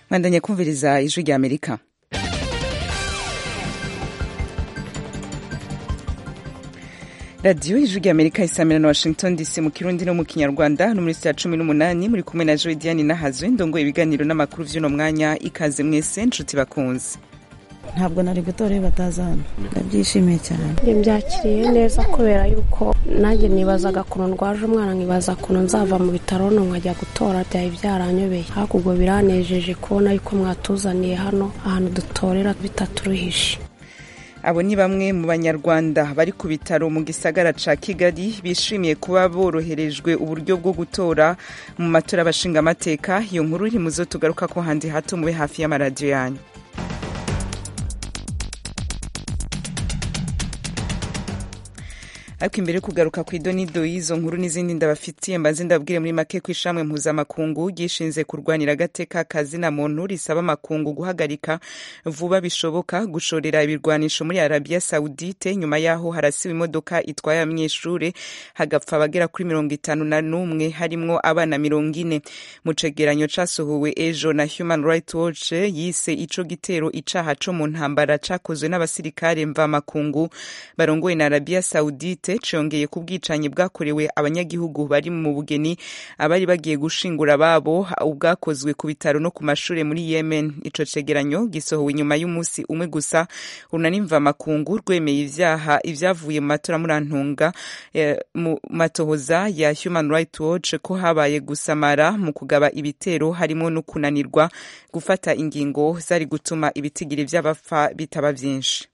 mwandanye kumviriza ijwi rya amerika radiyo ijwi rya amerika isamira na washington dc mu kirundi no mu kinyarwanda no muri saa cumi n'umunani muri kumwe na joe diane nahazwe ndongoye ibiganiro n'amakuru vy'uno mwanya ikaze mwese nshuti bakunze ntabwo nari gutora iyo bataza hano ndabyishimiye cyane mbyakiriye neza kubera yuko nanjye nibazaga ukuntu ndwaje umwana nkibaza ukuntu nzava mu bitaro no nkajya gutora byari byaranyobeye ariko ubwo biranejeje kubona yuko mwatuzaniye hano ahantu dutorera bitaturuhishe abo ni bamwe mu banyarwanda bari ku bitaro mu gisagara ca kigali bishimiye kuba boroherejwe uburyo bwo gutora mu matora y'abashingamateka iyo nkuru iri muzo tugaruka ko handi hato mube hafi y'amaradiyo yanyu ariko imbere yo kugaruka ku idonido y'izo nkuru n'izindi ndabafitiye mbanze ndabwire muri make ko ishamwe mpuzamakungu ryishinze kurwanira agateka kazina muntu risaba amakungu guhagarika vuba bishoboka gushorera ibirwanisho muri arabiya sawudite nyuma y'aho harasiwe imodoka itwaye abanyeshuri hagapfa abagera kuri mirongo itanu na n'umwe harimwo abana mirongo ine mu cegeranyo casohowe ejo na human rights watch yise ico gitero icaha co mu ntambara cakozwe n'abasirikare mvamakungu barongoye na arabiya sawudite congeye ku bwicanyi bwakorewe abanyagihugu bari mu bugeni abari bagiye gushingura ababo ubwakozwe ku bitaro no ku mashuri muri yemen ico cegeranyo gisohowe inyuma y'umunsi umwe gusa runanimva makungu rwemeye ivyaha ivyavuye mu matora murantunga eh, mu matohoza ya human rights watch ko habaye gusamara mu kugaba ibitero harimo no kunanirwa gufata ingingo zari gutuma ibitigiri vy'abapfa bitaba vyinshi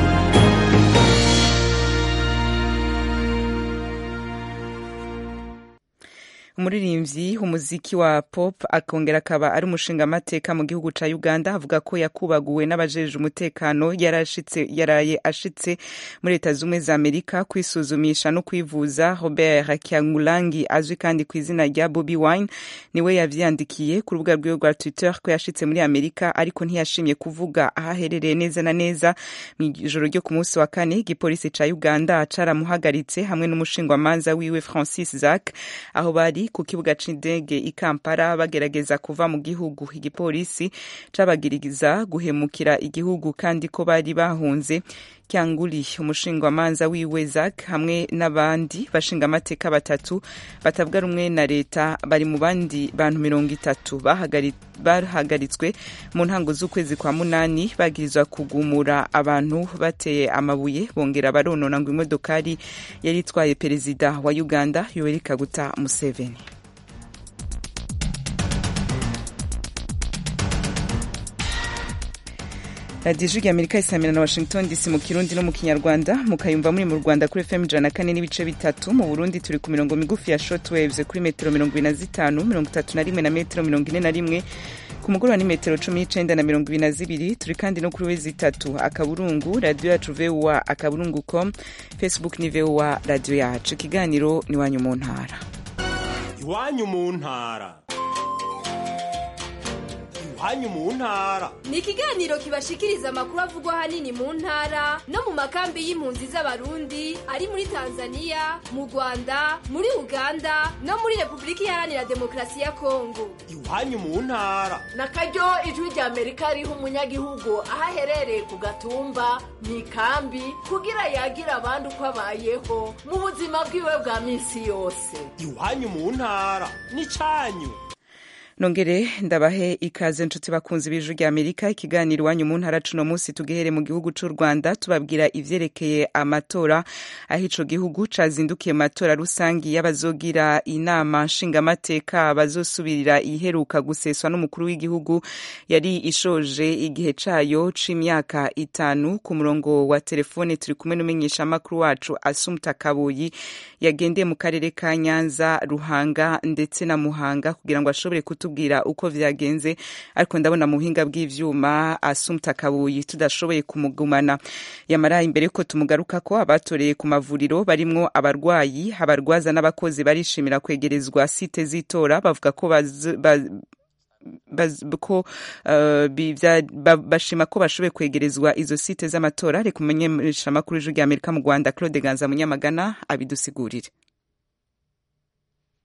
umuririmbyi umuziki wa pop akongera akaba ari umushingamateka mu gihugu ca uganda avuga ko yakubaguwe n'abajeje umutekano yarashitse yaraye ashitse muri leta zumwe za amerika kwisuzumisha no kwivuza robert kyangulangi azwi kandi ku izina rya bobi wine niwe yavyandikiye ku rubuga rwiwe rwa twitter ko yashitse muri amerika ariko ntiyashimye kuvuga aho aherereye neza na neza mw'ijoro ryo ku munsi wa kane igipolisi ca uganda caramuhagaritse hamwe n'umushingwamanza wiwe francis zack aho bari ku kibuga c'indege i Kampala bagerageza kuva mu gihugu igipolisi cabagiriza guhemukira igihugu kandi ko bari bahunze Kyanguli umushingwamanza wiwe Zack hamwe n'abandi bashingamateka batatu batavuga rumwe na leta bari mu bandi bantu mirongo itatu bahagaritswe mu ntango z'ukwezi kwa munani bagirizwa kugumura abantu bateye amabuye bongera baronona ngo imodokari yari itwaye perezida wa Uganda Yoweri Kaguta Museveni radiyo ijwi amerika isamira na washington dc mu kirundi no mu kinyarwanda mukayumva muri mu rwanda kuri fm ijana na kane n'ibice bitatu mu burundi turi ku mirongo migufi ya short waves kuri metero mirongo ibiri na zitanu mirongo itatu na rimwe na metero mirongo ine na rimwe ku mugoroba ni metero cumi n'icenda na mirongo ibiri na zibiri turi kandi no kuri wezi itatu akaburungu radiyo yacu voa akaburungu com facebook ni voa radiyo yacu ikiganiro ni iwanyu mu ntara iwanyu mu ntara iwanyu mu ntara ni ikiganiro kibashikiriza amakuru avugwa ahanini mu ntara no mu makambi y'impunzi z'abarundi ari muri tanzania mu rwanda muri uganda no muri repubulika iharanira demokarasi ya kongo iwanyu mu ntara na karyo ijwi rya amerika riha umunyagihugu aho aherereye ku gatumba mu ikambi kugira yagira abandi uko abayeho mu buzima bwiwe bwa minsi yose iwanyu mu ntara ni cyanyu nongere ndabahe ikaze nshuti bakunzi b'ijwi rya amerika ikiganiro iwanyu mu ntara cuno munsi tugihere mu gihugu c'u rwanda tubabwira ivyerekeye amatora aho ico gihugu cazindukiye mu matora rusangi y'abazogira inama nshingamateka bazosubirira iheruka guseswa n'umukuru w'igihugu yari ishoje igihe cayo c'imyaka itanu ku murongo wa telefone turi kumwe n'umumenyeshamakuru wacu asumta kabuyi yagendeye mu karere ka nyanza ruhanga ndetse na muhanga kugira ngo ashobore kutu kutubwira uko vyagenze ariko ndabona mu buhinga bw'ivyuma asumta kabuyi tudashoboye kumugumana yamara imbere ko tumugaruka ko abatoreye ku mavuriro barimwo abarwayi abarwaza n'abakozi barishimira kwegerezwa site z'itora bavuga ko baz, baz, ko uh, bashima ko bashoboye kwegerezwa izo site z'amatora reka umenyesha amakuru y'ijwi rya amerika mu rwanda claude ganza munyamagana abidusigurire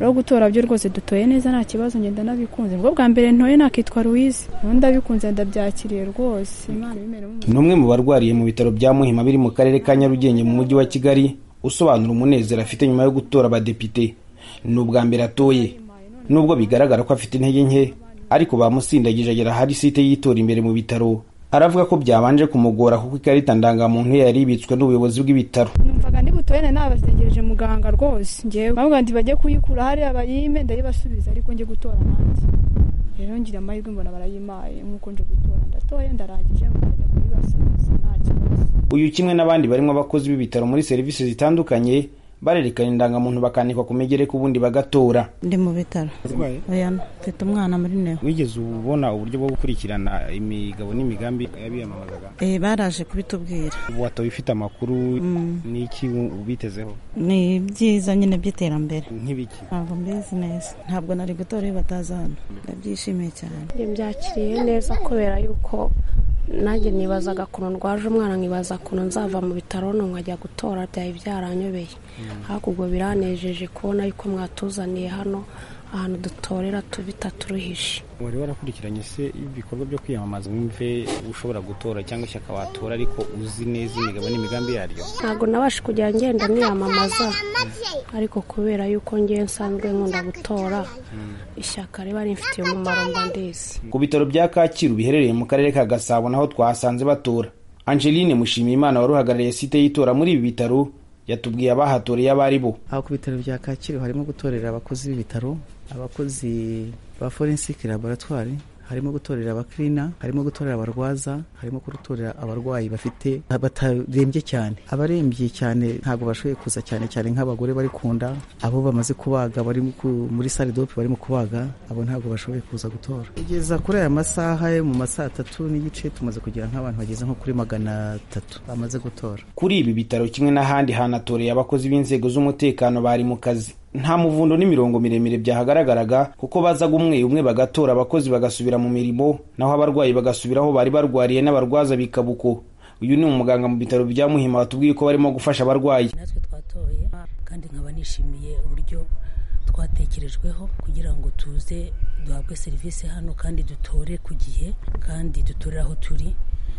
rero gutora byo rwose dutoye neza nta kibazo ngenda nabikunze ubwo bwa mbere ntoye nakitwa Louise ubu ndabikunze ndabyakiriye rwose imana ibimere mu ni umwe mu barwariye mu bitaro bya muhima biri mu karere ka nyarugenge mu mujyi wa kigali usobanura umunezero afite nyuma yo gutora abadepite ni ubwa mbere atoye nubwo bigaragara ko afite intege nke ariko bamusindagije agera ahari site yitora imbere mu bitaro aravuga ko byabanje kumugora kuko ikarita ndangamuntu ye yari ibitswe n'ubuyobozi bw'ibitaro numvaga ndi butoye nari nabasengereje muganga rwose ngewe bavuga ngo bajye kuyikura hariya bayime ndayibasubiza ariko njye gutora nanjye rero ngira amahirwe mbona barayimaye nk'uko nje gutora ndatoye ndarangije nkajya kuyibasubiza nta kibazo uyu kimwe n'abandi barimo abakozi b'ibitaro muri serivisi zitandukanye barerekana indangamuntu bakanikwa ku migereka ubundi bagatora ndi mu bitaro oya mfite umwana muri neo wigeze ubona uburyo bwo gukurikirana imigabo n'imigambi y'abiyamamazaga eh baraje kubitubwira ubu watoye ufite amakuru n'iki ubitezeho ni byiza nyine by'iterambere nk'ibiki ntabwo mbizi neza ntabwo nari gutora iyo bataza hano ndabyishimiye cyane njye byakiriye neza kubera yuko nanjye nibazaga ukuntu ndwaje umwana nkibaza ukuntu nzava mu bitaro no nkajya gutora byari byaranyobeye hakurya biranejeje kubona yuko mwatuzaniye hano ahantu dutorera bitaturuhishe wari warakurikiranye se ibikorwa byo kwiyamamaza wumve ushobora gutora cyangwa ishyaka watora ariko uzi neza imigabo n'imigambi yaryo ntabwo nabasha kujya ngenda niyamamaza ariko kubera yuko ngewe nsanzwe nkunda gutora ishyaka riba rimfitiye umumaro mba ndizi ku bitaro bya kacyiru biherereye mu karere ka gasabo naho twahasanze batora angeline mushimiyimana wari uhagarariye site y'itora muri ibi bitaro yatubwiye abahatoreye abo ari bo aho ku bitaro bya kacyiru harimo gutorera abakozi b'ibitaro abakozi ba forensic laboratwari harimo gutorera abakirina harimo gutorera abarwaza harimo gutorera abarwayi bafite batarembye cyane abarembye cyane ntabwo bashoboye kuza cyane cyane nk'abagore bari kunda abo bamaze kubaga bari muri sale dope barimo kubaga abo ntabwo bashoboye kuza gutora kugeza kuri aya masaha yo mu masaha atatu n'igice tumaze kugira nk'abantu bageze nko kuri magana atatu bamaze gutora kuri ibi bitaro kimwe n'ahandi hanatoreye abakozi b'inzego z'umutekano bari mu kazi nta muvundo n'imirongo miremire byahagaragaraga kuko bazaga umwe umwe bagatora abakozi bagasubira mu mirimo naho abarwayi bagasubira aho bari barwariye n'abarwaza bikabuko uyu ni umuganga mu bitaro bya muhima watubwiye ko barimo gufasha abarwayi natwe twatoye kandi nkaba nishimiye uburyo twatekerejweho kugira ngo tuze duhabwe serivisi hano kandi dutore ku gihe kandi dutorere aho turi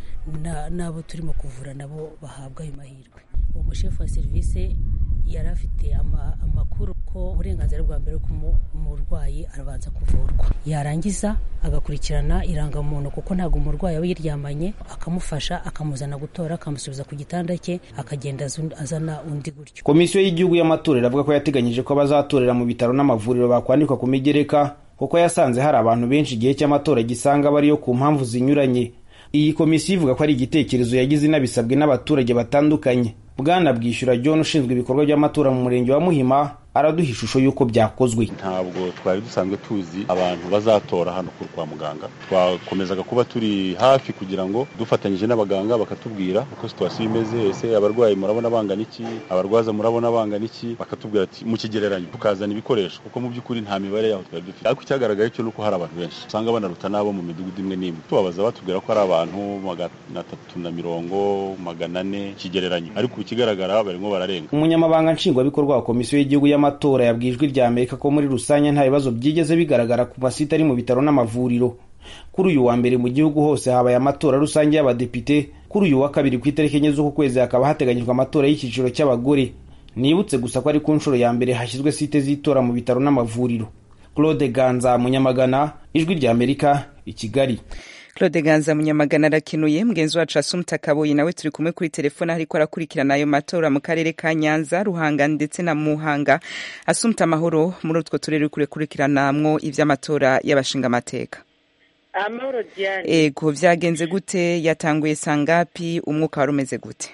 n'abo turimo kuvura nabo bahabwa ayo mahirwe uwo mushefu wa serivisi yari afite amakuru ko uburenganzira bwa mbere umurwayi arabanza kuvurwa yarangiza agakurikirana irangamuntu kuko ntabwo umurwayi aba yiryamanye akamufasha akamuzana gutora akamusubiza ku gitanda cye akagenda azana undi gutyo komisiyo y'igihugu y'amatora iravuga ko yateganyije ko abazatorera mu bitaro n'amavuriro bakwandikwa ku migereka kuko yasanze hari abantu benshi igihe cy'amatora gisanga bariyo ku mpamvu zinyuranye iyi komisiyo ivuga ko ari igitekerezo yagize inabisabwe n'abaturage batandukanye bwana bwishyura john ushinzwe ibikorwa by'amatora mu murenge wa muhima araduha ishusho y'uko byakozwe ntabwo twari dusanzwe tuzi abantu bazatora hano kwa muganga twakomezaga kuba turi hafi kugira ngo dufatanyije n'abaganga bakatubwira uko situwasiyo imeze ese abarwayi murabona bangana iki abarwaza murabona bangana iki bakatubwira ati mu kigereranyo tukazana ibikoresho kuko mu by'ukuri nta mibare yaho twari dufite ariko icyagaragaye cyo ni uko hari abantu benshi usanga banaruta n'abo mu midugudu imwe n'imwe tubabaza batubwira ko ari abantu magana atatu na mirongo magana ane kigereranyo ariko ikigaragara barimo bararenga umunyamabanga nshingwabikorwa wa komisiyo y'igihugu y'amatora yabwiye ijwi rya amerika ko muri rusange nta bibazo byigeze bigaragara ku masite ari mu bitaro n'amavuriro kuri uyu wa mbere mu gihugu hose habaye amatora rusange y'abadepite kuri uyu wa kabiri ku itariki enye z'uku kwezi hakaba hateganyijwe amatora y'icyiciro cy'abagore nibutse gusa ko ari ku nshuro ya mbere hashyizwe site z'itora mu bitaro n'amavuriro claude ganza munyamagana ijwi rya amerika i kigali claude ganza munyamagana arakinuye mugenzi wacu asumta kaboyi nawe turi kumwe kuri telefone ariko arakurikirana ayo matora mu karere ka nyanza ruhanga ndetse na muhanga asumta amahoro muri utwo turere kure kurikiranamwo ivy'amatora y'abashingamateka amahoro diane ego vyagenze gute yatanguye sangapi umwuka wari umeze gute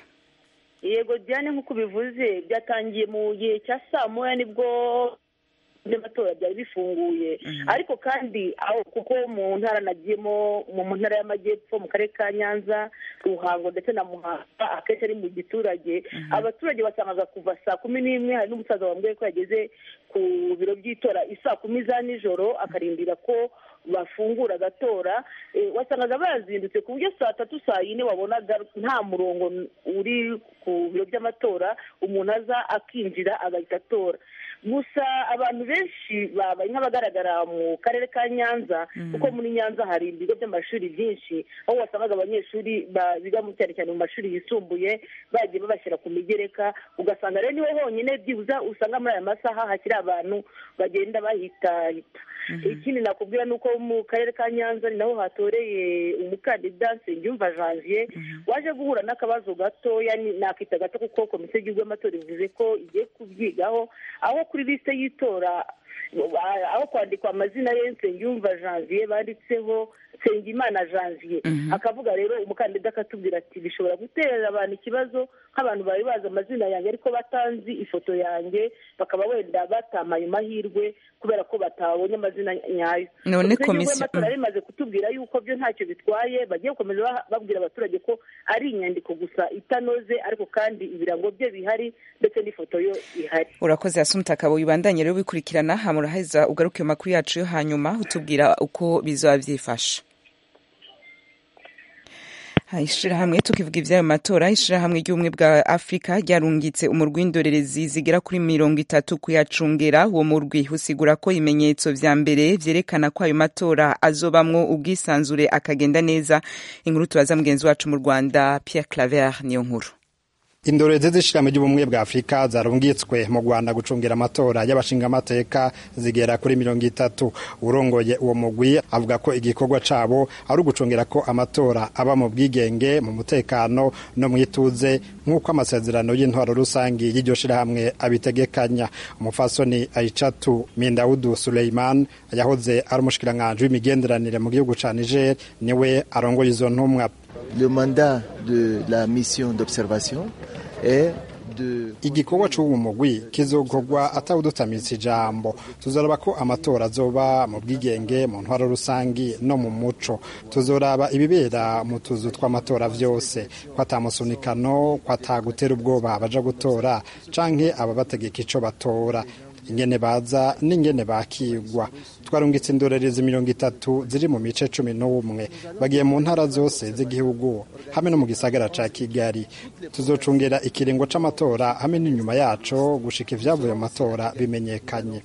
yego diane nk'uko bivuze byatangiye mu gihe cya saa moya nibwo by'amatora byari bifunguye ariko kandi aho kuko mu ntara nagiyemo mu ntara y'amajyepfo mu karere ka nyanza ruhango ndetse na muhanga akenshi ari mu giturage abaturage basangaga kuva saa kumi n'imwe hari n'umusaza wambwiye ko yageze ku biro by'itora isaa kumi za nijoro akarindira ko bafungura agatora wasangaga bazindutse ku buryo saa tatu saa yine wabonaga nta murongo uri ku biro by'amatora umuntu aza akinjira agahita atora gusa abantu benshi babaye nk'abagaragara mu karere ka nyanza kuko muri nyanza hari ibigo by'amashuri byinshi aho wasangaga abanyeshuri biga cyane cyane mu mashuri yisumbuye bagiye babashyira ku migereka ugasanga rero niho honyine byibuze usanga muri aya masaha hakiri abantu bagenda bahitahita ikindi nakubwira ni uko mu karere ka nyanza ni naho hatoreye umukandida nsengiyumva janvier waje guhura n'akabazo gatoya nakita gato kuko komisiyo y'igihugu y'amatora ivuze ko igiye kubyigaho aho kuri lisite y'itora aho kwandikwa amazina ye nsengiyumva janvier banditseho nsengimana janvier akavuga rero umukandida akatubwira ati bishobora gutera abantu ikibazo nk'abantu bari bazi amazina yanjye ariko batanzi ifoto yanjye bakaba wenda batamaye amahirwe kubera ko batabonye amazina nyayo none komisiyo y'amatora rimaze kutubwira yuko byo ntacyo bitwaye bagiye gukomeza babwira abaturage ko ari inyandiko gusa itanoze ariko kandi ibirango bye bihari ndetse n'ifoto yo ihari urakoze asumta akaba wibandanye rero bikurikirana hamuraheza ugaruke mu makuru yacu yo hanyuma utubwira uko bizaba byifashe ishirahamwe tukivuga ivy'ayo matora ishirahamwe ry'ubumwe bwa afurika ryarungitse umurwi w'indorerezi zigera kuri mirongo itatu kuyacungera uwo murwi usigura ko ibimenyetso vya mbere vyerekana ko ayo matora azobamwo ubwisanzure akagenda neza inkuru tubaza mugenzi wacu mu rwanda pierre claver niyo nkuru indorerezi z'ishirahamwe ry'ubumwe bwa afurika zarungitswe mu rwanda gucungira amatora y'abashingamateka zigera kuri mirongo itatu urongoye uwo mugwi avuga ko igikorwa cabo ari ugucungira ko amatora aba mu bwigenge mu mutekano no mu ituze nk'uko amasezerano y'intwaro rusangi y'iryo shirahamwe abitegekanya umufasoni aicatu mindaudu suleiman yahoze ari umushikiranganji w'imigenderanire mu gihugu ca niger niwe arongoye izo ntumwa Le mandat de la mission d'observation est igikorwa c'uwo mugwi kizokorwa atawudutamitse ijambo tuzoraba ko amatora azoba mu bwigenge mu ntwaro rusangi no mu muco tuzoraba ibibera mu tuzu tw'amatora vyose ko atamusunikano ko atagutera ubwoba baja gutora canke ababategeka ico batora ingene baza n'ingene bakigwa twarungitse indorerezi mirongo itatu ziri mu mice cumi n'umwe bagiye mu ntara zose z'igihugu hamwe no mu gisagara ca kigali tuzocungera ikiringo c'amatora hamwe n'inyuma yaco gushika ivyavuye mu matora bimenyekanye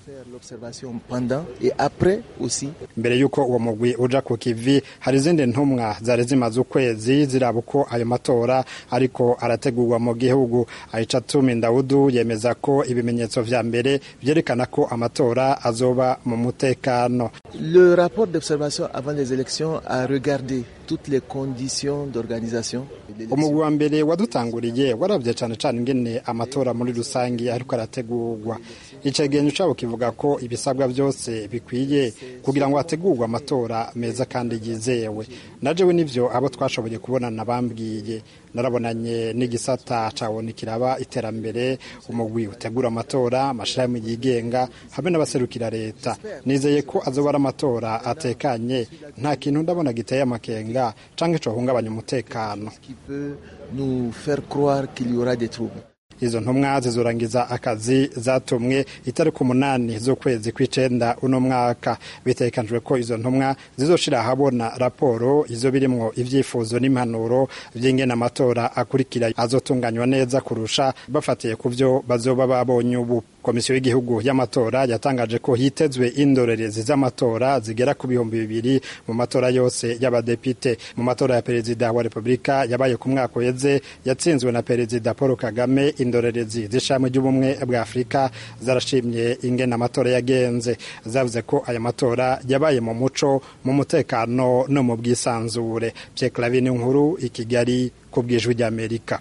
mbere y'uko uwo mugwi uja ku kivi hari izindi ntumwa zari zimaze ukwezi ziraba uko ayo matora ariko arategurwa mu gihugu aicatumi ndawudu yemeza ko ibimenyetso vya mbere vyerekana ko amatora azoba mu mutekano Le rapport d'observation avant les élections a regardé toutes les conditions d'organisation. umugwi wa mbere wadutanguriye warabye cane cane ingene amatora muri rusangi ariko arategurwa icegenyo cabo kivuga ko ibisabwa byose bikwiye kugira ngo hategurwe amatora meza kandi yizewe najewe nivyo abo twashoboye kubonana bambwiye narabonanye n'igisata cabona kiraba iterambere umugwi utegura amatora amashirahamwe yigenga hamwe n'abaserukira leta nizeye ko azoba ari amatora atekanye nta kintu ndabona giteye amakenga canke cohungabanya umutekano nous faire croire qu'il y aura des troubles. izo ntumwa zizorangiza akazi zatumwe itariki umunani z'ukwezi kw'icenda uno mwaka bitegekanijwe ko izo ntumwa zizoshira ahabona raporo izo birimwo ivyifuzo n'impanuro vy'ingene amatora akurikira azotunganywa neza kurusha bafatiye ku vyo bazoba babonye ubu komisiyo y'igihugu y'amatora yatangaje ko hitezwe indorerezi z'amatora zigera ku bihumbi bibiri mu matora yose y'abadepite mu matora ya perezida wa repubulika yabaye ku mwaka uheze yatsinzwe na perezida paul kagame indorerezi z'ishami ry'ubumwe bwa afurika zarashimye ingene amatora yagenze zavuze ko aya matora yabaye mu muco mu mutekano no mu bwisanzure pye clavine nkuru i kigali ku bwijwi ry'amerika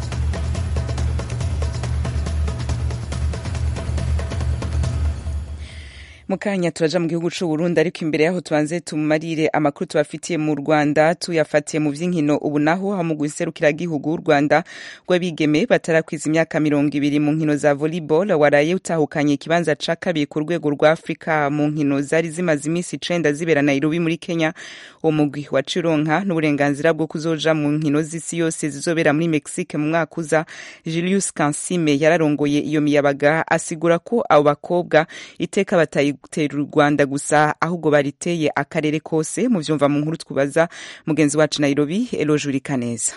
mukanya turaja mu gihugu c'u Burundi ariko imbere yaho tubanze tumarire amakuru tubafitiye mu Rwanda tuyafatiye mu vy'inkino ubu naho ha mu guserukira gihugu Rwanda rw'abigeme batarakwiza imyaka mirongo ibiri mu nkino za volleyball waraye utahukanye ikibanza ca kabiri ku rwego rwa Afrika mu nkino zari zimaze imisi icenda zibera Nairobi muri Kenya uwo mugwi wa Cironka n'uburenganzira bwo kuzoja mu nkino z'isi yose zizobera muri Mexique mu mwaka uza Julius Kansime yararongoye iyo miyabaga asigura ko abo bakobwa iteka batayi gutera u rwanda gusa ahubwo bariteye akarere kose mu vyumva mu nkuru twubaza mugenzi wacu nairobi elojuri kaneza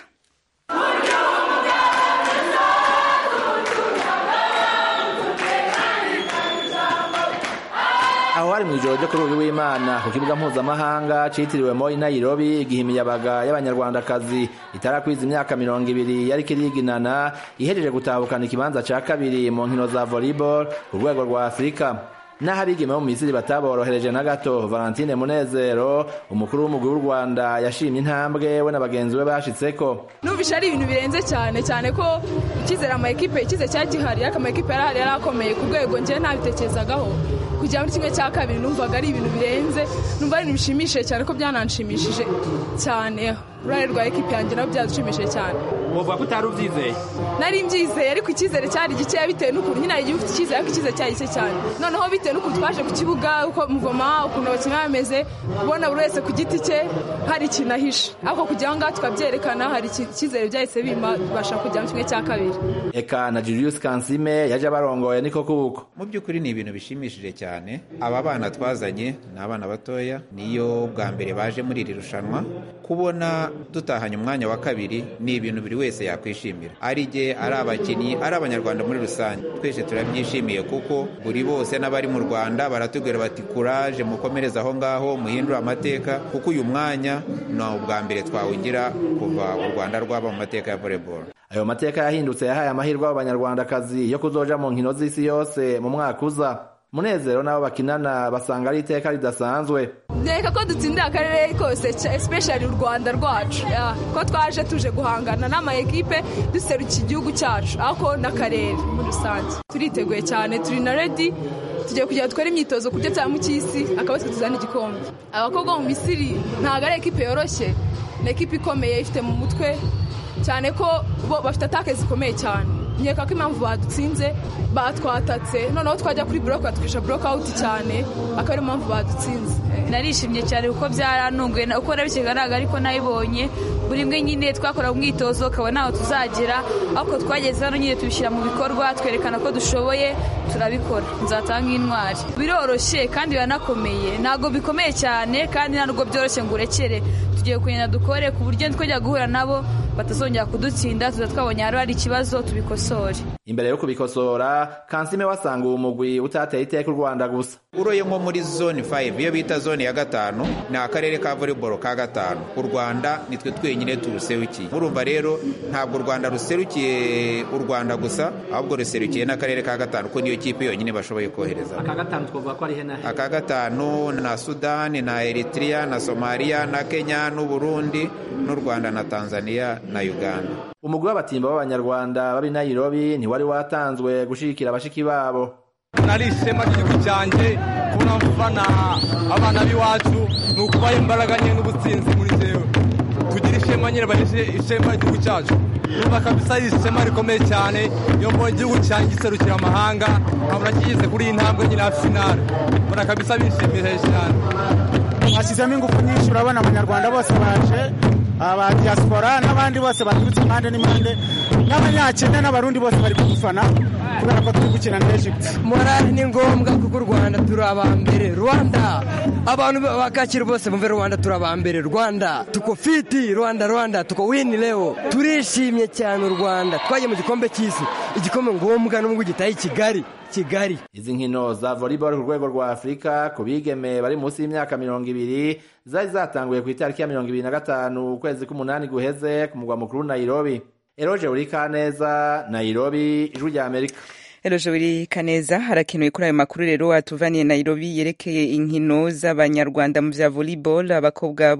aho hari mu ijoro ryo kuri uyu w'imana ku kibuga mpuzamahanga citiriwe moi nairobi igihe imiyabaga y'abanyarwandakazi itarakwiza imyaka mirongo ibiri yariko iriginana ihejeje gutahukana ikibanza ca kabiri mu nkino za volleyball ku rwego rwa afurika naho abigeme bo mu misiri bataborohereje na gato valentine munezero umukuru w'umugwi w'u rwanda yashimye intambwe we na bagenzi be bashitseko numvisha ari ibintu birenze cyane cyane ko icyizere ama ekipe icyizere cyari gihari ariko ama ekipe yari ahari yari akomeye ku rwego njyewe ntabitekerezagaho kujya muri kimwe cya kabiri numvaga ari ibintu birenze numva ari ibintu bishimishije cyane ko byananshimishije cyane uruhare rwa ekipe yanjye nabwo byadushimishije cyane uvuga ko utari ubyizeye nari mbyizeye ariko icyizere cyari gikeya bitewe n'ukuntu nyine hari igihe ufite icyizere ariko icyizere cyari gike cyane noneho bitewe n'ukuntu twaje ku kibuga uko muvoma ukuntu abakinnyi bameze ubona buri wese ku giti cye hari ikintu ahishe ariko kugira ngo ngaha tukabyerekana hari icyizere byahise bima tubasha kujya mu kimwe cya kabiri eka na julius kansime yaje abarongoye niko kuko mu by'ukuri ni ibintu bishimishije cyane aba bana twazanye ni abana batoya niyo bwa mbere baje muri iri rushanwa kubona dutahanye umwanya wa kabiri ni ibintu buri wese yakwishimira ari jye ari abakinnyi ari abanyarwanda muri rusange twese turabyishimiye kuko buri bose n'abari mu rwanda baratubwira bati kuraje mukomereze aho ngaho muhindure amateka kuko uyu mwanya ni ubwa mbere twawugira kuva u rwanda rwaba mu mateka ya volleyball ayo mateka yahindutse yahaye amahirwe abanyarwandakazi yo kuzoja mu nkino z'isi yose mu mwaka uza munezero n'abo bakinana basanga ari iteka ridasanzwe reka ko dutsindira akarere kose especially u rwanda rwacu ko twaje tuje guhangana n'ama ekipe duserukiye igihugu cyacu ariko n'akarere muri rusange turiteguye cyane turi na redi tugiye kugira dukore imyitozo ku cya mu cy'isi akaba twe tuzana igikombe abakobwa mu misiri ntabwo ari ekipe yoroshye ni ekipe ikomeye ifite mu mutwe cyane ko bo bafite atake zikomeye cyane nkeka ko impamvu badutsinze batwatatse noneho twajya kuri buroke batwisha buroke awuti cyane akaba ariyo mpamvu badutsinze narishimye cyane kuko byaranunguye uko nabikigaraga ariko nabibonye buri mwe nyine twakora umwitozo ukaba ntaho tuzagera ariko twageze hano nyine tubishyira mu bikorwa twerekana ko dushoboye turabikora nzatanga intwari biroroshye kandi biranakomeye ntabwo bikomeye cyane kandi ntabwo byoroshye ngo urekere tugiye kugenda dukore ku buryo twajya guhura nabo batazongera kudutsinda tuza twabonye hari hari ikibazo tubikosore imbere yo kubikosora kansime wasanga uwo mugwi utateye iteka u rwanda gusa uroye nko muri zone 5 iyo bita zone ya gatanu ni akarere ka volleyball ka gatanu u rwanda nitwe twenyine turuserukiye murumva rero ntabwo u rwanda ruserukiye u rwanda gusa ahubwo ruserukiye n'akarere ka gatanu ko niyo kipe yonyine bashoboye kohereza aka gatanu twavuga ko ari henahe aka gatanu na sudani na eritrea na somaliya na kenya n'uburundi n'u rwanda na tanzania na uganda umugwi w'abatimba b'abanyarwanda b'ab'i nairobi ntiwari watanzwe gushigikira abashiki babo nari ishema ry'igihugu cyanjye kubona mvana abana b'iwacu ni ukubaha imbaraga nye n'ubutsinzi muri zewe tugira ishema nyine bahishe ishema ry'igihugu cyacu numva kabisa ari ishema rikomeye cyane iyo mbonye igihugu cyanjye giserukira amahanga nkabona kigeze kuri iyi ntambwe nyine ya finale mbona kabisa bishimije cyane hashyizemo ingufu nyinshi urabona abanyarwanda bose baje aba diaspora n'abandi bose baturutse impande n'impande n'abanyakenya n'abarundi bose bari kudufana kubera ko turi gukina na Egypt morali ni ngombwa kuko u rwanda turi abambere rwanda abantu bakakira bose bumve rwanda turi abambere rwanda tuko fiti rwanda rwanda tuko wini leo turishimye cyane u rwanda twagiye mu gikombe cy'isi igikombe ngombwa n'ubwo gitaye i kigali kigali izi nkino za volleyball ku rwego rwa afurika ku bigeme bari munsi y'imyaka mirongo ibiri zari zatanguye ku itariki ya mirongo ibiri na gatanu ukwezi k'umunani guheze ku mugwa mukuru nairobi eroje buri kaneza nairobi ijwi rya amerika Eloje buri kaneza harakenewe kuri ayo makuru rero atuvaniye Nairobi yerekeye inkino z'abanyarwanda mu vya volleyball abakobwa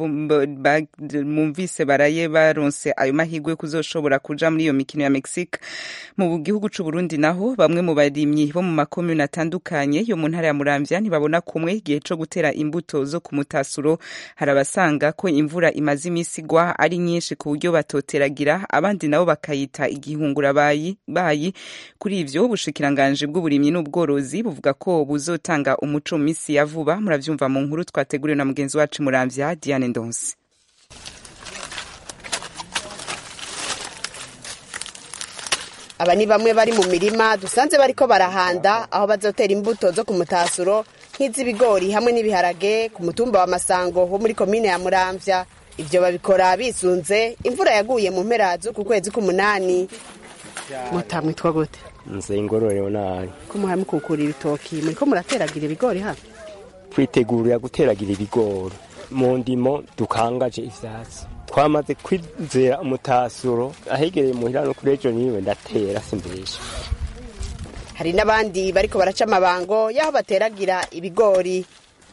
mumvise baraye baronse ayo mahirwe yo kuzoshobora kuja muri iyo mikino ya Mexique mu gihugu c'u Burundi naho bamwe mu barimyi bo mu makomune atandukanye yo mu ntara ya Muramvya ntibabona kumwe igihe co gutera imbuto zo ku mutasuro harabasanga ko imvura imaze imisi igwa ari nyinshi ku buryo batoteragira abandi nabo bakayita igihungura bayi bayi kuri ivyo ubushikiranganje bw'uburimyi n'ubworozi buvuga ko buzotanga umuco mu misi ya vuba muravyumva mu nkuru twateguriwe na mugenzi wacu Muramvya Diane Ndonsi aba ni bamwe bari mu mirima dusanze bariko barahanda aho bazotera imbuto zo ku mutasuro nk'iz'ibigori hamwe n'ibiharage ku mutumba wa masango wo muri komine ya muramvya ivyo babikora bisunze imvura yaguye mu mpera z'uku kwezi k'umunani mutamwitwa gute nze ingororero nabi ko muhaye mukukura ibitoki muriko murateragira ibigori hano twitegurira guteragira ibigori mu ndimo dukangaje ivyatsi twamaze kwizera umutasuro ahegereye muhira no kuri ejo niwe ndatera simbesha hari n'abandi bariko baraca amabango y'aho bateragira ibigori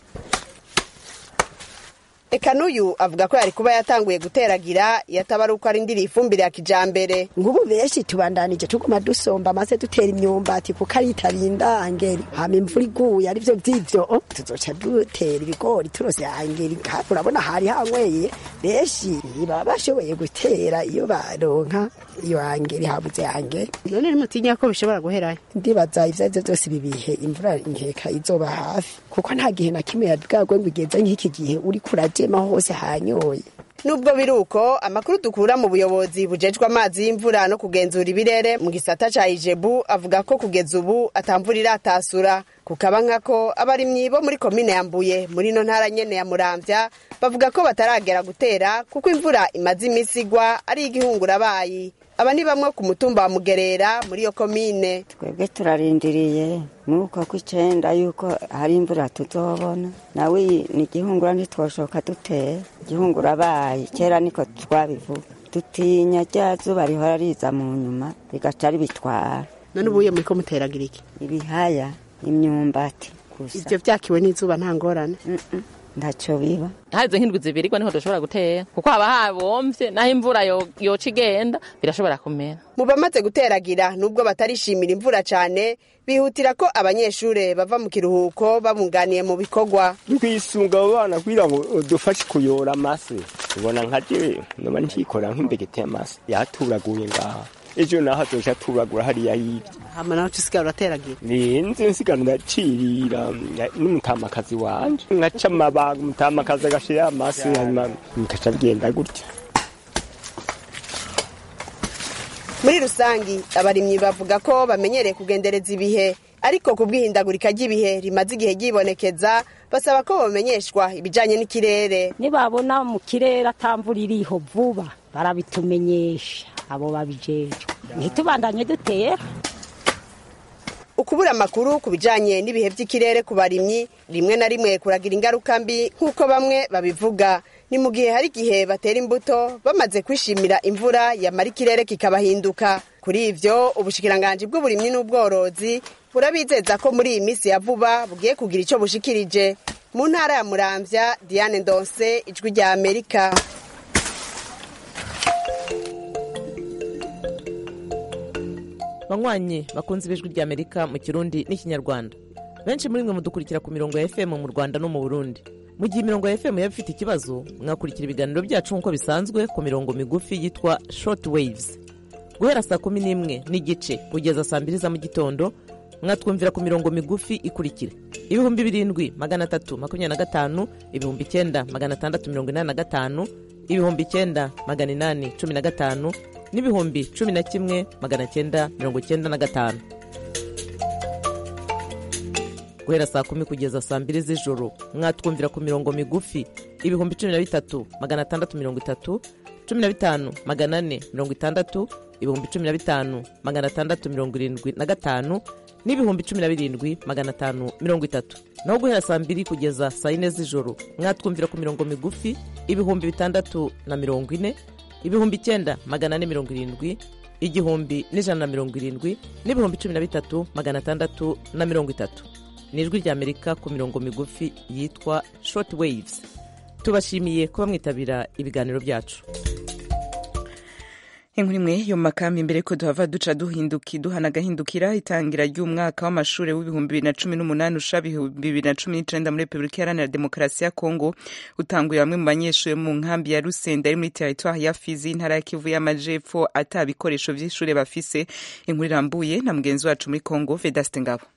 eka n'uyu avuga ko yari kuba yatanguye guteragira iyo ataba ari uko arindiriye ifumbire ya kijambere ngubu benshi tubandanije tuguma dusomba maze dutera imyumbati kuko ari itarinda angeri hama imvura iguye arivyo vy'ivyo tuzoca dutera ibigori turose angeri kandi urabona hari hanyweye benshi baba bashoboye gutera iyo baronka iyo angeri habuze angeri none nimutinya ko bishobora guherayo ndibaza ivyo arivyo vyose ibi bihe imvura nkeka izoba hafi kuko nta gihe na kimwe yabwagwe ngo igeze nk'iki gihe uriko urajema hose hanyoye nubwo biri uko amakuru dukura mu buyobozi bujejwe amazi y'imvura no kugenzura ibirere mu gisata ca ijebu avuga ko kugeza ubu atamvura iratasura kukaba nkako abarimyi bo muri komine ya mbuye muri ino ntara nyene ya muramvya bavuga ko bataragera gutera kuko imvura imaze imisi igwa ari igihungurabayi aba ni bamwe ku mutumba wa mugerera muri iyo komine twebwe turarindiriye muri uko kw'icenda yuko hari imvura tuzobona nawe ni igihungura ntitwoshoka dutera igihungura bayi kera niko twabivuga dutinya rya zuba rihora riza mu nyuma rigaca ribitwara none ubuye muriko muteragira iki ibihaya imyumbati gusa ivyo vyakiwe n'izuba nta ngorane ntacyo biba harize nk'indwi zibirirwa niho dushobora gutera kuko haba habomvye naho imvura yoca igenda birashobora kumera mu bamaze guteragira nubwo batarishimira imvura cane bihutira ko abanyeshure bava mu kiruhuko babunganiye mu bikorwa twisunga abo bana kugira ngo dufashe kuyora amase ubona nka jewe noba ntikorera nk'imbegeti y'amase yaturaguye ngaha ejo naho azoca aturagura hariya yibye hama nawe usigara urateragira ninzi nsigara ndacirira n'umutamakazi wanje nkaca amabaga umutamakazi agashira amasi hanyuma bikaca bigenda gutya muri rusangi abarimyi bavuga ko bamenyereye kugendereza ibihe ariko ku bw'ihindagurika ry'ibihe rimaze igihe ryibonekeza basaba ko bamenyeshwa ibijanye n'ikirere nibabona mu kirere atamvura iriho vuba barabitumenyesha abo babijejwe ntitubandanye dutera ukubura amakuru ku bijanye n'ibihe by'ikirere ku barimyi rimwe na rimwe kuragira ingaruka mbi nk'uko bamwe babivuga ni mu gihe hari igihe batera imbuto bamaze kwishimira imvura yamara ikirere kikabahinduka kuri ivyo ubushikiranganji bw'uburimyi n'ubworozi burabizeza ko muri iyi minsi ya vuba bugiye kugira ico bushikirije mu ntara ya muramvya diane ndonse ijwi rya amerika banywanyi bakunze ibijwi rya amerika mu kirundi n'ikinyarwanda benshi muri mwe mudukurikira ku mirongo ya fm mu rwanda no mu burundi mu gihe imirongo ya fm yaba ifite ikibazo mwakurikira ibiganiro byacu nk'uko bisanzwe ku mirongo migufi yitwa short waves guhera saa kumi n'imwe n'igice kugeza saa mbiri za mu gitondo mwatwumvira ku mirongo migufi ikurikira ibihumbi birindwi magana atatu makumyabiri na gatanu ibihumbi icyenda magana atandatu mirongo inani na gatanu ibihumbi icyenda magana inani cumi na gatanu n'ibihumbi cumi na kimwe magana cyenda mirongo cyenda na gatanu guhera saa kumi kugeza saa mbiri z'ijoro mwatwumvira ku mirongo migufi ibihumbi cumi na bitatu magana atandatu mirongo itatu cumi na bitanu magana ane mirongo itandatu ibihumbi cumi na bitanu magana atandatu mirongo irindwi na gatanu n'ibihumbi cumi na birindwi magana atanu mirongo itatu naho guhera saa mbiri kugeza saa yine z'ijoro mwatwumvira ku mirongo migufi ibihumbi bitandatu na mirongo ine ibihumbi icyenda magana ane mirongo irindwi igihumbi n'ijana na mirongo irindwi n'ibihumbi cumi na bitatu magana atandatu na mirongo itatu ni ijwi ry'amerika ku mirongo migufi yitwa short waves tubashimiye kuba mwitabira ibiganiro byacu inkuru imwe yo mu makambi mbere ko duhava duca duhinduki duhana agahindukira itangira ry'umwaka w'amashuri w'ibihumbi bibiri na cumi n'umunani usha ibihumbi bibiri na cumi n'icenda muri repubulika iharanira demokarasi ya kongo utanguye bamwe mu banyeshuri mu nkambi ya rusenda ari muri teritwari ya fizi intara ya kivu y'amajepfo ata bikoresho vy'ishure bafise inkuru irambuye na mugenzi wacu muri kongo vedaste ngabo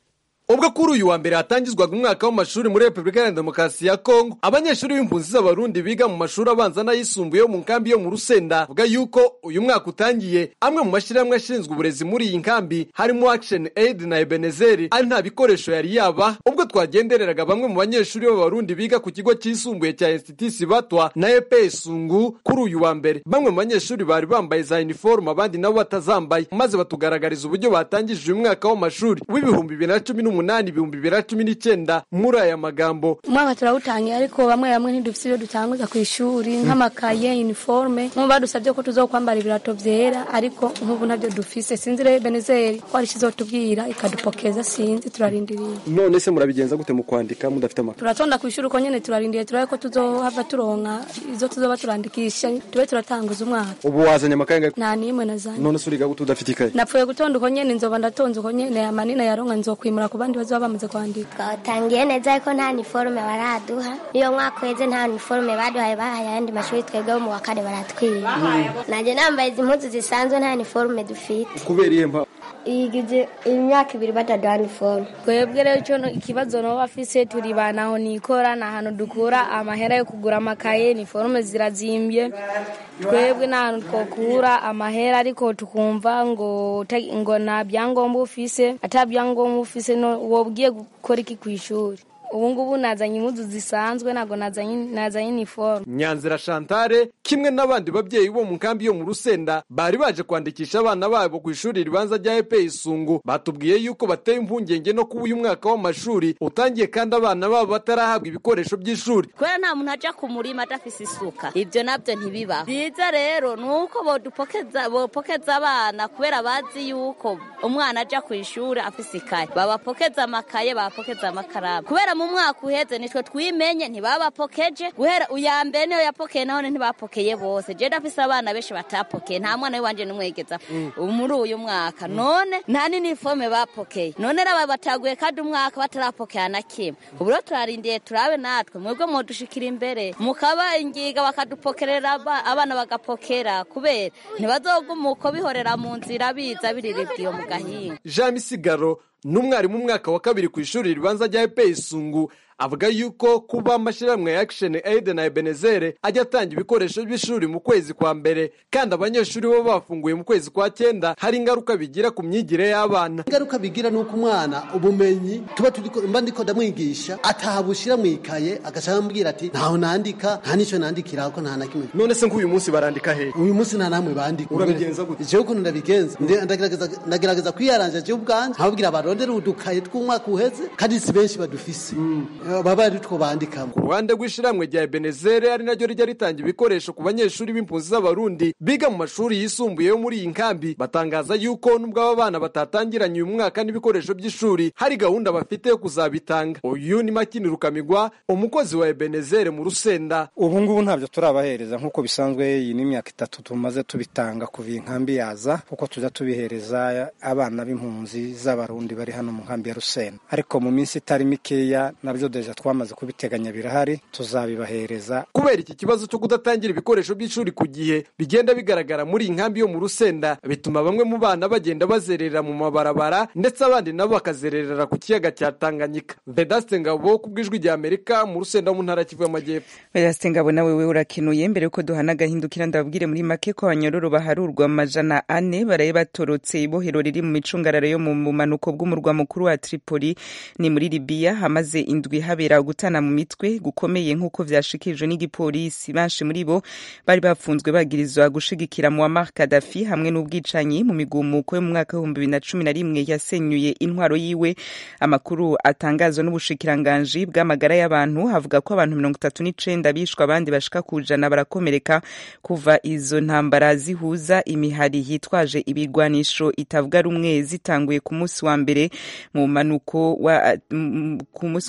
ubwo kuri uyu wa mbere hatangizwaga umwaka w'amashuri muri repubulika ya demokarasi ya kongo abanyeshuri b'impunzi z'abarundi biga mu mashuri abanza n'ayisumbuye yo mu nkambi yo mu rusenda bavuga yuko uyu mwaka utangiye amwe mu mashyirahamwe ashinzwe uburezi muri iyi nkambi harimo action aid na ebenezeri ari nta bikoresho yari yaba ubwo twagendereraga bamwe mu banyeshuri b'abarundi biga ku kigo cyisumbuye cya institusi batwa na epe sungu kuri uyu wa mbere bamwe mu banyeshuri bari bambaye za uniforme abandi nabo batazambaye maze batugaragariza uburyo batangije uyu mwaka w'amashuri w'ibihumbi bibiri na cumi n'umunani ibihumbi bibiri na cumi n'icyenda muri aya magambo umwaka turawutangiye ariko bamwe bamwe ntidufite ibyo dutanguza ku ishuri nk'amakaye uniforme nk'ubu badusabye ko tuzokwambara ibirato byera ariko nk'ubu ntabyo dufise sinzi rero benezeri ko hari ikizotubwira ikadupokeza sinzi turarindiriye none se murabigenza gute mu kwandika mudafite amakuru turatonda ku ishuri uko nyene turarindiriye turabe ko tuzohava turonka izo tuzoba turandikisha tube turatanguza umwaka ubu wazanye amakaye ngahe nta n'imwe nazanye none se uriga gute udafite ikaye napfuye gutonda uko nyene nzoba ndatonze uko nyene amanina yaronka nzokwimura ku bandi bazoba bamaze kwandika twatangiye neza ariko nta niforume baraduha iyo mwaka uheze nta niforume baduhaye bahaye ayandi mashuri twebwe bo mu wa kane baratwiba nanjye nambaye izi mpuzu zisanzwe nta niforume dufite kubera iyihe mpamvu igize imyaka ibiri bataduha niforume twebwe rero icyo ikibazo nabo bafise turi banaho nikora ni ahantu dukura amahera yo kugura amakaye niforume zirazimbye twebwe ni ahantu twakura amahera ariko tukumva ngo ngo nta byangombwa ufise ata byangombwa ufise wobwiye gukora iki ku ishuri ubu ngubu nazanye impuzu zisanzwe ntabwo nazanye iniforume nyanzira shantare kimwe n'abandi babyeyi bo mu nkambi yo mu rusenda bari baje kwandikisha abana babo ku ishuri ribanza rya epe isungu batubwiye yuko bateye impungenge no kuba uyu mwaka w'amashuri utangiye kandi abana babo batarahabwa ibikoresho by'ishuri kubera nta muntu aja ku murima adafise isuka ibyo nabyo ntibibaho byiza rero ni uko bopokeza abana kubera bazi yuko umwana aja ku ishuri afise ikaye babapokeza amakaye babapokeza amakaramu kubera mu mwaka uheze nitwe twimenye ntibabapokeje guhera uya mbere niyo yapokeye none ntibapokeye bose je ndafise abana benshi batapokeye nta mwana w'iwanje n'umwegeza muri uyu mwaka none nta n'iniforume bapokeye none raba bataguye kandi umwaka batarapokera na kimwe ubu rero turarindiye turabe natwe mwebwe mudushikira imbere mukaba ingiga bakadupokerera abana bagapokera kubera ntibazoguma uko bihorera mu nzira biza biriribwa iyo mu gahinga jean misigaro n'umwarimu umwaka wa kabiri ku ishuri ribanza rya epe isungu avuga yuko kuba amashyirahamwe ya action aid na ebenezere ajya atanga ibikoresho by'ishuri mu kwezi kwa mbere kandi abanyeshuri bo bafunguye mu kwezi kwa cyenda hari ingaruka bigira ku myigire y'abana ingaruka bigira ni uko umwana ubumenyi tuba turi mba ndiko ndamwigisha atahabushyira mu ikaye agashaka ambwira ati ntaho nandika nta n'icyo nandikira ko nta na kimwe none se nk'uyu munsi barandika he uyu munsi nta namwe bandika urabigenza gute jewe ukuntu ndabigenza ndagerageza kwiyaranja jewe ubwanje nkababwira barondere udukaye tw'umwaka uheze kandi si benshi badufise baba ari two bandikamo ku ruhande rw'ishyirahamwe rya ebenezere ari naryo rijya ritanga ibikoresho ku banyeshuri b'impunzi z'abarundi biga mu mashuri yisumbuye yo muri iyi nkambi batangaza yuko nubwo aba bana batatangiranye uyu mwaka n'ibikoresho by'ishuri hari gahunda bafite yo kuzabitanga uyu ni makini rukamigwa umukozi wa ebenezere mu rusenda ubu ngubu ntabyo turabahereza nk'uko bisanzwe iyi ni imyaka itatu tumaze tubitanga kuva iyi nkambi yaza kuko tujya tubihereza abana b'impunzi z'abarundi bari hano mu nkambi ya rusenda ariko mu minsi itari mikeya nabyo deja twamaze kubiteganya birahari tuzabibahereza kubera iki kibazo cyo kudatangira ibikoresho by'ishuri ku gihe bigenda bigaragara muri iyi nkambi yo mu rusenda bituma bamwe mu bana bagenda bazerera mu mabarabara ndetse abandi nabo bakazererera ku kiyaga cya tanganyika vedaste ngabo ku bw'ijwi rya amerika mu rusenda mu ntara kivu y'amajyepfo vedaste ngabo nawe we urakenuye mbere yuko duhana agahindukira ndababwire muri make ko abanyororo baharurwa amajana ane baraye batorotse ibohero riri mu micungararo yo mu bumanuko bw'umurwa mukuru wa tripoli ni muri libiya hamaze indwi habera gutana mu mitwe gukomeye nk'uko vyashikirijwe n'igipolisi benshi muri bo bari bafunzwe bagirizwa gushigikira Muammar Gaddafi hamwe n'ubwicanyi mu migumuko yo mu mwaka w'ibihumbi bibiri na cumi na rimwe yasenyuye intwaro yiwe amakuru atangazwa n'ubushikiranganji bw'amagara y'abantu havuga ko abantu mirongo itatu n'icenda bishwe abandi bashika ku ijana barakomereka kuva izo ntambara zihuza imihari yitwaje ibigwanisho itavuga rumwe zitanguye ku munsi wa mbere mu manuko wa ku munsi wa mbere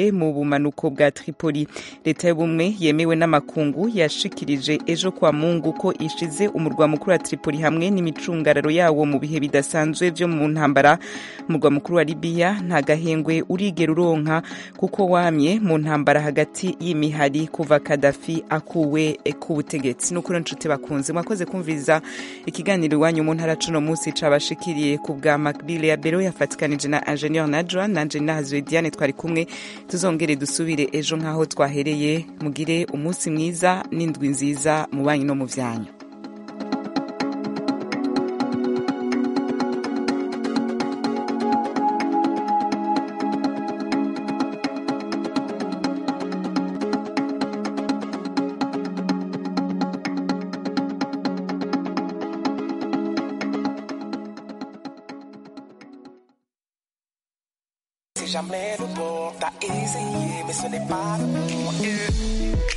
Sirte mu bumanuko bwa Tripoli leta y'ubumwe yemewe n'amakungu yashikirije ejo kwa Mungu ko ishize umurwa mukuru wa Tripoli hamwe n'imicungararo yawo mu bihe bidasanzwe vyo mu ntambara umurwa mukuru wa Libya nta gahengwe urigera uronka kuko wamye mu ntambara hagati y'imihari kuva Gaddafi akuwe ku butegetsi n'ukuri nshuti bakunze mwakoze kumviriza ikiganiro iwanyu mu ntara cuno munsi cabashikiriye ku bwa Macbile ya Bero yafatikanije na Ingenieur Najwa nanje nahazwe Diane twari kumwe tuzongere dusubire ejo nkaho twahereye mugire umunsi mwiza n'indwi nziza mu banyu no mu vyanyu Si jamais le bord t'a essayé, mais ce n'est pas le bon. Yeah.